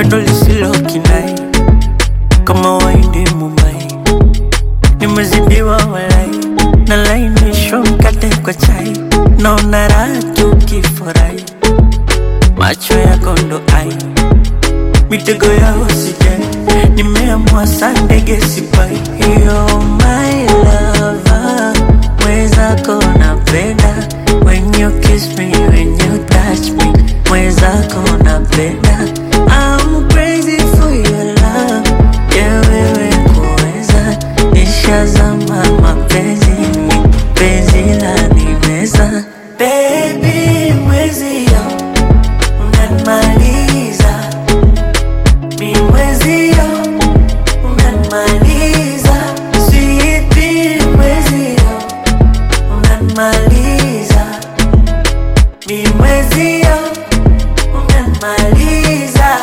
pendo lisilo kinai kama waindi Mumbai, nimezidiwa walai, nalainishwa mkate kwa chai, naona raha tukifurahi, macho yako ndo ai, mitego ya usijai, nimeamua saa ndege sipai. You're my lover, mwenzako napenda when you kiss me, when you touch me, mwenzako napenda I'm crazy for your love, yeah wewe kuweza nishazama mapenzini, penzi la nimeza baby mwezio unanimaliza mi mwezio unanimaliza sweetie mwezio unanimaliza mi mwezio unanimaliza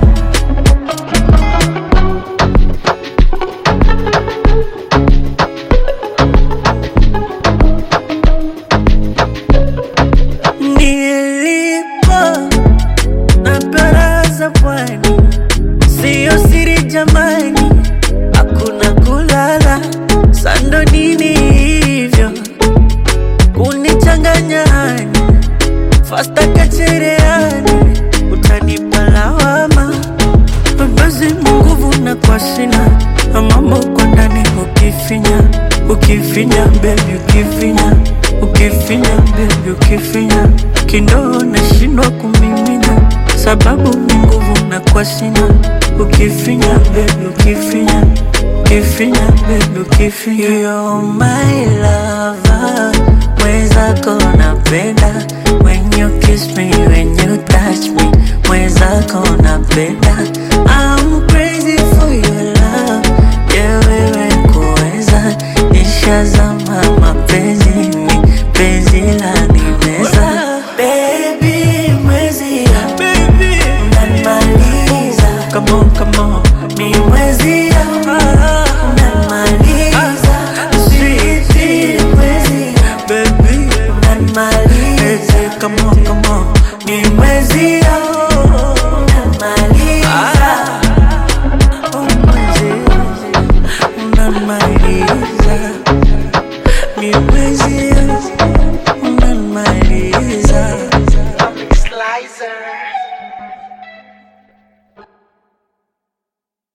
nilipo na baraza pwani, siyo siri jamani, hakuna kulala sando nini hivyo kunichanganya hani fasta kachereani, utanipa lawama basi nguvu na kwa sina na mambo kwa ndani ukifinya ukifinya bebi ukifinya ukifinya bebi ukifinya kindoo nashindwa kumimina sababu ni nguvu na kwa sina ukifinya bebi ukifinya ukifinya bebi ukifinya You're my lover mwenzako napenda when you kiss me when you touch me mwenzako napenda I'm crazy for your love yeah wewe kuweza nishazama mapenzini penzi la nimeza baby mwezi baby unanimaliza come on come on mi mwezi unanimaliza sweetie mwezi baby unanimaliza come on come on ni mwezi